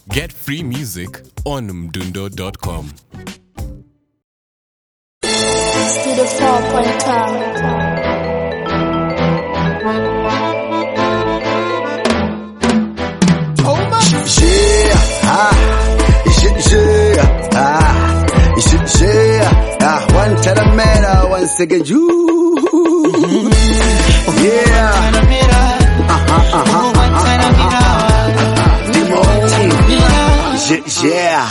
Get free music on mdundo.com. Studio 4.com. Yeah, ah, yeah, yeah, ah, yeah, yeah, ah, one Taramera, once again, you, yeah, uh-huh, uh-huh, yeah, yeah.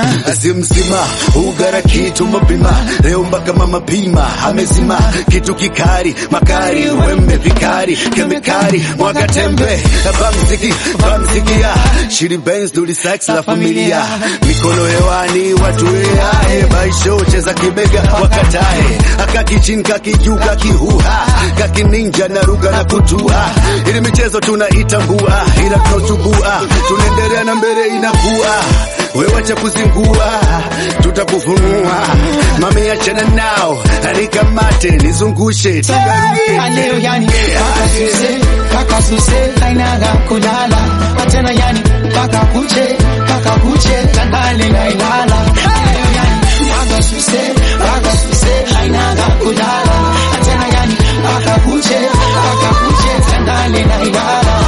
Zimzima ugara kitu mapima leo mpaka mama pima amezima kitu kikari makari wembe vikari kemikari mwaga tembe bamziki bamzikia shiri benz duli sax la familia mikono hewani watu eae baisho cheza kibega wakatae akakichin kakijuu kakihuha kakininja na ruga na kutua ili michezo tunaitambua ila tunachubua tunaendelea na mbele inakuwa wewacha kuzingua tutakufunua mami achana nao anikamate nizungushe tugaruke Aleo yani paka suse paka suse hainaga kulala atena yani paka kuche paka kuche tandale na ilala Aleo yani paka suse paka suse hainaga kulala atena yani paka kuche paka kuche tandale na ilala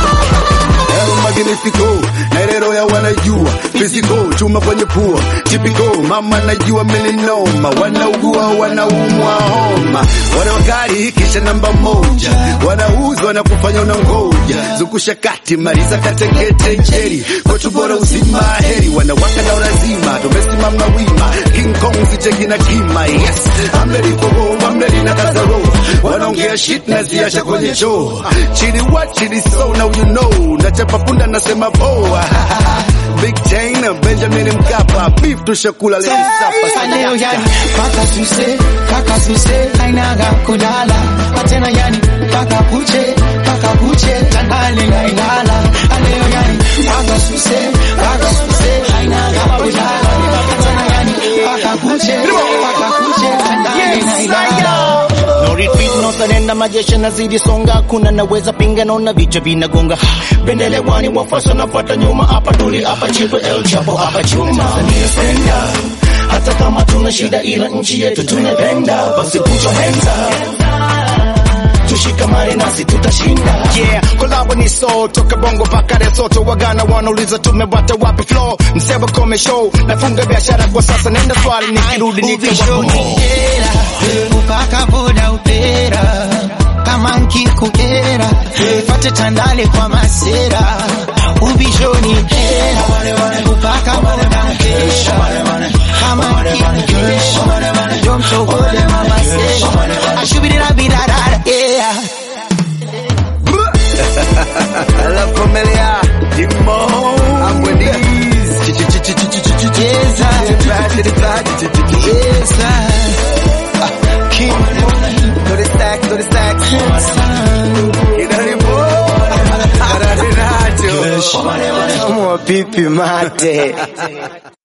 El Magnifico na ilero ya wanajua physical chuma kwenye pua typical mama najua melinoma wanaugua wanaumwa homa wana wakali kisha namba moja wanauzwa na kufanya unangoja zungusha kati maliza katekete jeri kwetu bora uzima heri wanawaka na lazima tumesimama wima King Kong sicheki na kima yes ameli kogo ameli na kazaro wanaongea shit na ziacha kwenye choo chini what chini so now you know nachapa punda nasema poa Big Chain Benjamin Mkapa beef tushakula leo sapa Aleo yani paka suse paka suse hainaga kulala atena yani paka kuche paka kuche tandale na ilala Aleo yani paka suse paka suse hainaga kulala atena yani paka kuche paka kuche tandale na ilala No retreat, no surrender, majeshi nazidi songa, kuna naweza pinga, naona vichwa vinagonga. Bendele wani wafuasi wanafuata nyuma, hapa tuli, hapa chipo, El Chapo, hapa chuma. Tanzania senda, hata kama tuna shida, ila nchi yetu tunapenda, basi put your hands up. Tushikamane nasi tutashinda. Yeah, kolabo ni so toka bongo mpaka Lesotho, wagana wanauliza tumepata wapi flow, mseba kome show, nafunga biashara kwa sasa, nenda swali nikirudi nikawapo Ubishonitera upaka boda upera kama nkikukera fate tandale kwa masera ubishonitera upaka boda upera kama nkikukera jomsogole mamasera ashubirira birarara yeah La familia Jimmo Amweniz Yes, sir. Yes, sir. King Do the stacks, do the stacks Inaribo Kararinacho Kama pipi mate